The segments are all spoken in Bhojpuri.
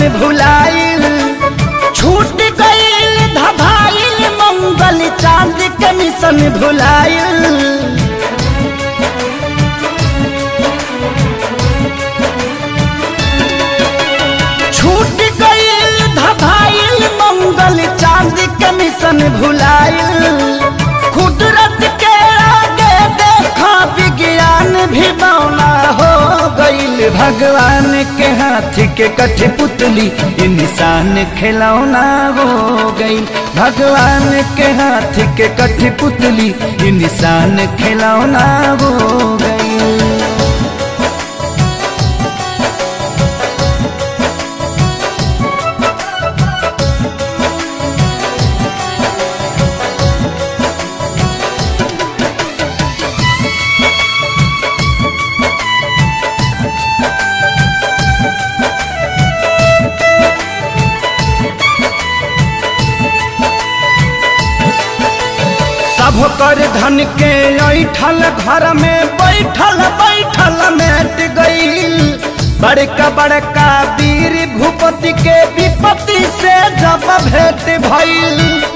भुलाइल छूट गईल धभाइल मंगल चांद के मिशन भुलाइल छूट गईल धभाइल मंगल चांद के मिशन भुलाइल कुदरत के आगे देखा विज्ञान भी बौना हो गईल भगवान के हाथ के कठ पुतली इंसान खिलौना हो गईल भगवान के हाथ के कठ पुतली इंसान खिलौना हो गईल सब कर धन के ऐठल घर में बैठल बैठल मेट गईल बड़का बड़का वीर भूपति के विपत्ति से जब भेंट भइल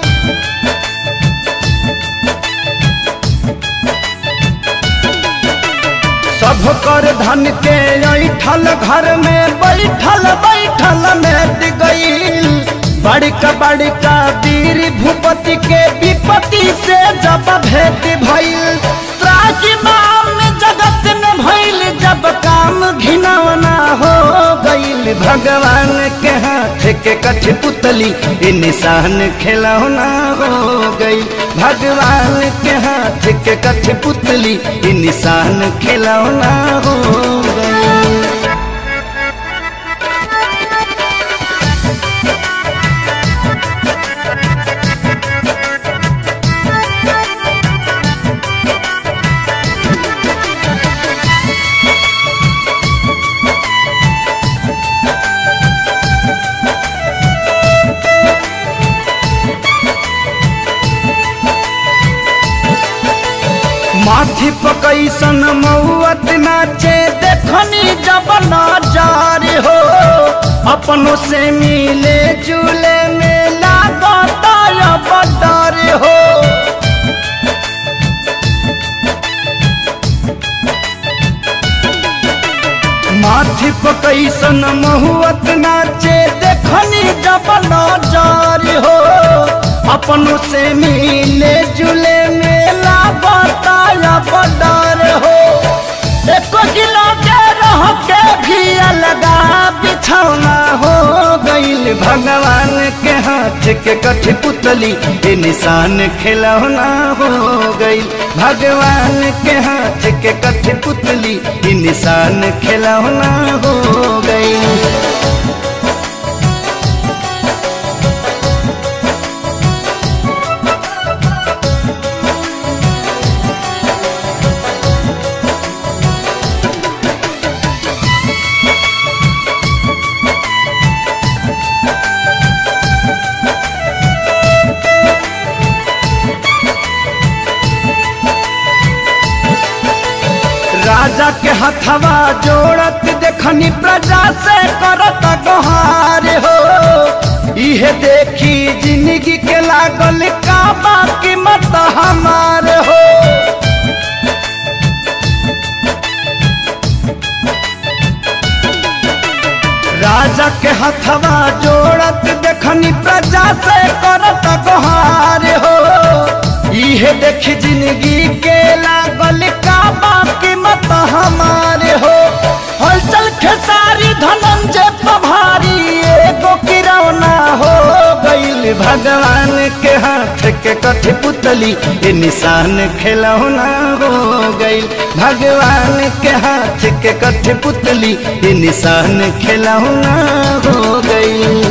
सब कर धन के ऐठल घर में बैठल बैठल मेट गईल बड़का बड़का वीर भूपति के विपत्ति से जब भेंट भइल त्राजिमाम जगत में भइल जब काम घिनौना हो गईल भगवान के हाथ के कठ पुतली ये निशान खिलौना हो गई भगवान के हाथ के कठ पुतली ये निशान खिलौना हो गई माथी पकैसन मौत नाचे देखनी जब नजार हो अपनों से मिले जुले में लागता अब डर हो माथी पकैसन महुअत नाचे देखनी जब नजार हो अपनों से मिले जुले मेला बताया बदर हो एको किलो के रह के भी अलगा बिछौना हो गईल भगवान के हाथ के कठ पुतली ये निशान खिलौना हो गईल भगवान के हाथ के कठ पुतली ये निशान खिलौना हो गईल राजा के हथवा जोड़त देखनी प्रजा से करत गोहार हो इहे देखी जिंदगी के लागल का बाकी मत हमार हो राजा के हथवा जोड़त देखनी प्रजा से करत गोहार हो इहे देख जिंदगी के लागल का बाकी मत हमारे हो हलचल खेसारी धनंजय पभारी एगो किरौना हो गईल भगवान के हाथ के कठ पुतली ये निशान खिलौना हो गईल भगवान के हाथ के कठ पुतली ये निशान खिलौना हो गईल